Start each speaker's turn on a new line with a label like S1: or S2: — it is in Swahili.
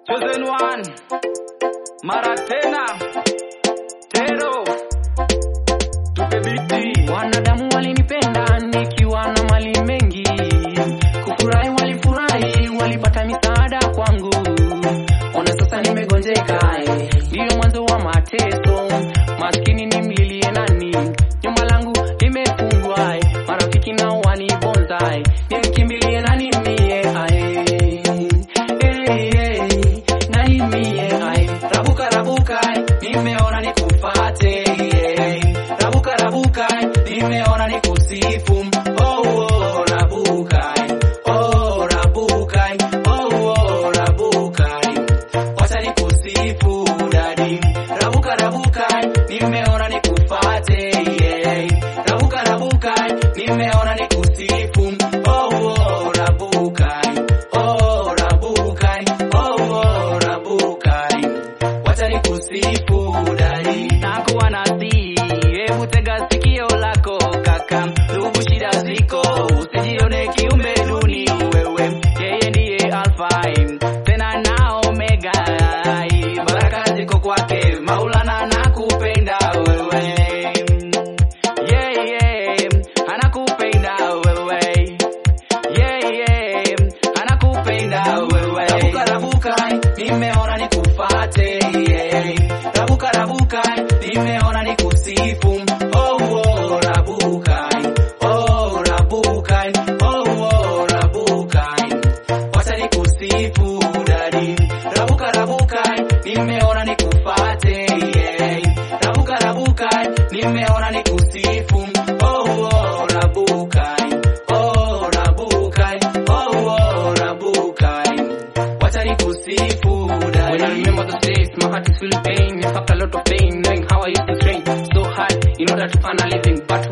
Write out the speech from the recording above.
S1: Chosen one. Mara tena. Tero. Tupe biti.
S2: Wanadamu walinipenda nikiwa na mali mengi, kufurahi walifurahi, walipata misaada kwangu. Ona sasa nimegonjeka, eh, ndiyo mwanzo wa mateso. Maskini nimlilie nani? Nyumba langu limefungwa, eh, marafiki nao wanibonza, eh, nimkimbilie nani mie? ae. Eh, eh, nani mie? ae. Rabuka rabuka, eh, nimeona nikufate, eh. Rabuka rabuka, nimeona nikusifu. Oh, oh, rabuka, oh, rabuka, oh, oh, rabuka. Wacha nikusifu dadi. Rabuka rabuka, nimeona nikufate. Yeah. Rabuka rabuka, nimeona nikusifu. Oh, oh, rabuka. Oh, rabuka. Oh, oh, rabuka. Wacha nikusifu dadi. Nakuwa nasi, hebu tega sikio lako kaka. Ndugu shida ziko, usijione kiumbe duni wewe. Yeye ndiye Alpha tena na Omega. Baraka ziko kwake, Maulana nakupenda wewe. Yeah, yeah, anakupenda wewe. Yeah, yeah, anakupenda wewe. Rabuka rabuka, nimeona nikufate. Yeah. Rabuka rabuka, nimeona nikusifu. Oh, oh, rabuka. Oh, rabuka. Oh, oh, rabuka. Wacha nikusifu dadi. Rabuka rabuka, nimeona nikufate. Yeah. Rabuka rabuka, nimeona nikusifu. Oh, oh, rabuka. Oh, rabuka. Oh, oh, rabuka. Wacha nikusifu dadi. When I remember those days, my heart is full of pain. In fact, a lot of pain, knowing how I used to train so hard in order to earn a living. But